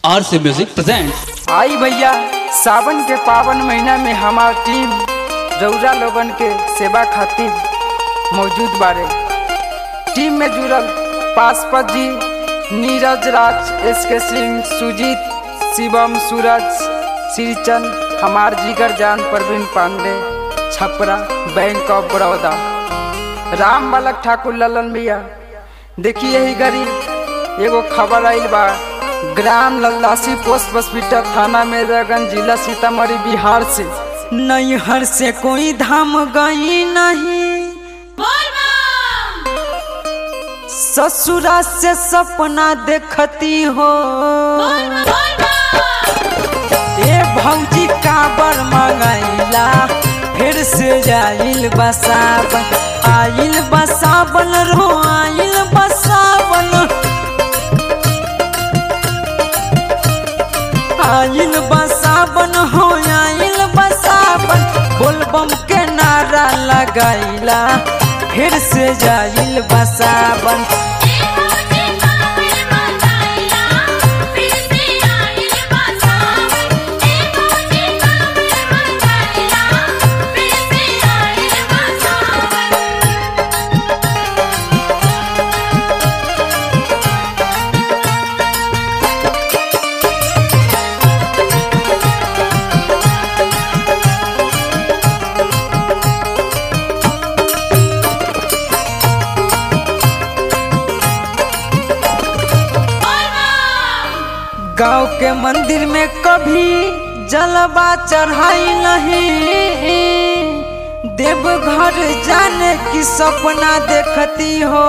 आर से music present आई भैया सावन के पावन महीना में हमार टीम रौरा लोगन के सेवा खातिर मौजूद बारे टीम में जुड़ल पासपत जी नीरज राज एस के सिंह सुजीत शिवम सूरज श्रीचंद हमार जिगर जान परवीन पांडे छपरा बैंक ऑफ बड़ौदा राम बालक ठाकुर ललन भैया देखिए ही गरी एगो खबर आइल बा ग्राम लल्लासी पोस्ट हॉस्पिटल थाना मेजरगंज जिला सीतामढ़ी बिहार से नैहर से कोई धाम गई नहीं ससुरा से सपना देखती हो ए भौजी काबर मंगैला फिर से जाइल बसावन आइल बसावन रो आइल बसावन आइल बसावन हो आइल बसावन बोलबम के नारा लगाइला फिर से जाइल बसावन गांव के मंदिर में कभी जलवा चढ़ाई नहीं देवघर जाने की सपना देखती हो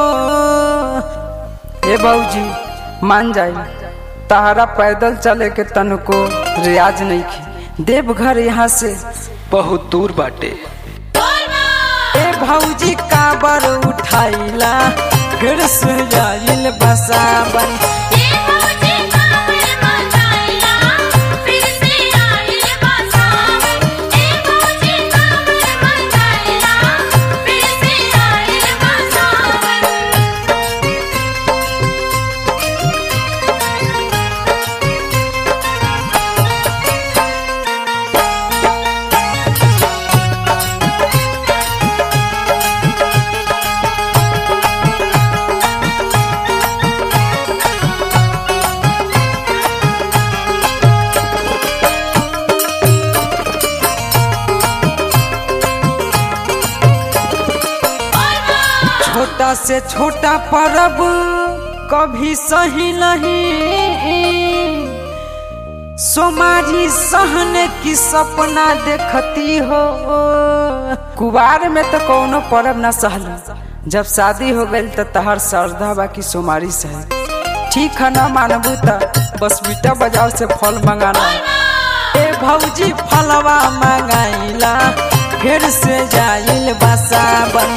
ए बाबूजी मान जाई तहरा पैदल चले के तनको रियाज नहीं की देवघर यहाँ से बहुत दूर बाटे ए भौजी काबर उठाइला फिर से जाइल बसावन छोटा से छोटा परब कभी सही नहीं सोमारी सहने की सपना देखती हो कुबार में तो कोनो परब ना सहल जब शादी हो गई तो तहर श्रद्धा बा की सोमारी सहे ठीक है ना मानबू तो बस बीटा बाजार से फल मंगाना ए भौजी फलवा मंगाइला फिर से जाइल बसावन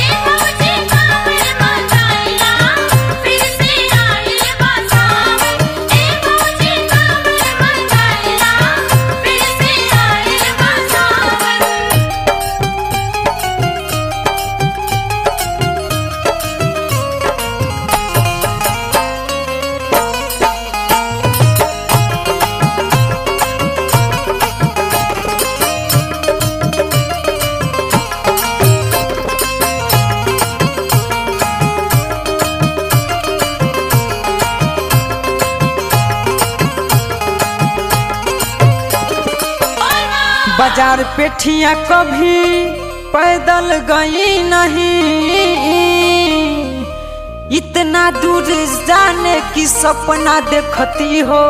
बाजार पेठिया कभी पैदल गई नहीं इतना दूर जाने की सपना देखती हो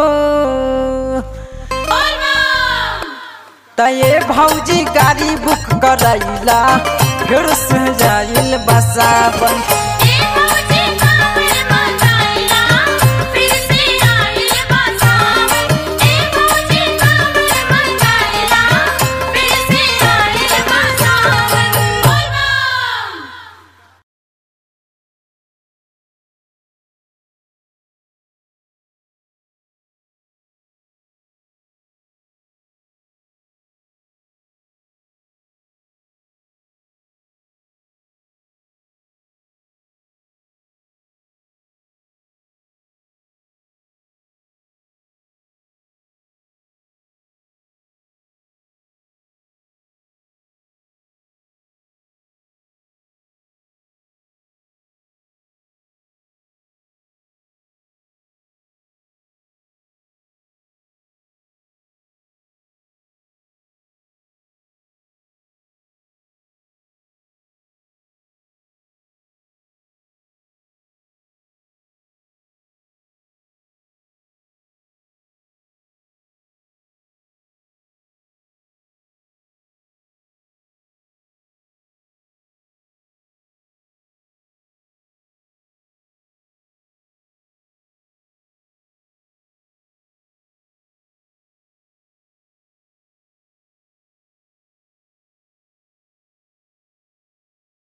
तये भौजी गाड़ी बुक करैला फिर से जाइल बसावन